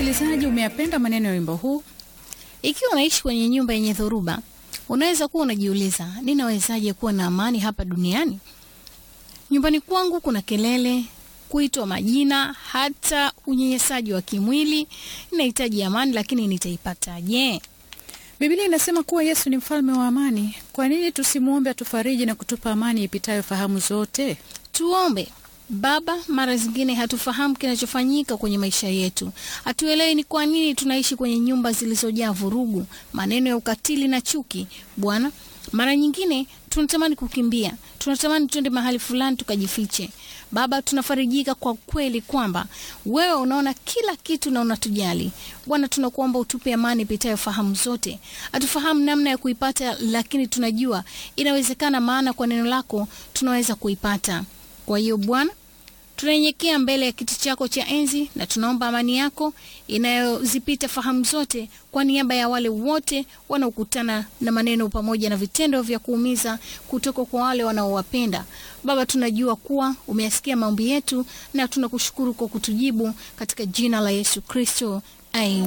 Msikilizaji, umeyapenda maneno ya wimbo huu? Ikiwa unaishi kwenye nyumba yenye dhoruba, unaweza kuwa unajiuliza, ninawezaje kuwa na amani hapa duniani? Nyumbani kwangu kuna kelele, kuitwa majina, hata unyenyesaji wa kimwili. Ninahitaji amani, lakini nitaipataje? Biblia inasema kuwa Yesu ni mfalme wa amani. Kwa nini tusimwombe atufariji na kutupa amani ipitayo fahamu zote? Tuombe. Baba, mara zingine hatufahamu kinachofanyika kwenye maisha yetu. Hatuelewi ni kwa nini tunaishi kwenye nyumba zilizojaa vurugu, maneno ya ukatili na chuki. Bwana, mara nyingine tunatamani kukimbia, tunatamani tuende mahali fulani tukajifiche. Baba, tunafarijika kwa kweli kwamba wewe unaona kila kitu na unatujali. Bwana, tunakuomba utupe amani ipitayo fahamu zote. Hatufahamu namna ya kuipata, lakini tunajua inawezekana, maana kwa neno lako tunaweza kuipata. Kwa hiyo Bwana, tunanyenyekea mbele ya kiti chako cha enzi na tunaomba amani yako inayozipita fahamu zote, kwa niaba ya wale wote wanaokutana na maneno pamoja na vitendo vya kuumiza kutoka kwa wale wanaowapenda. Baba, tunajua kuwa umeyasikia maombi yetu na tunakushukuru kwa kutujibu katika jina la Yesu Kristo, amen.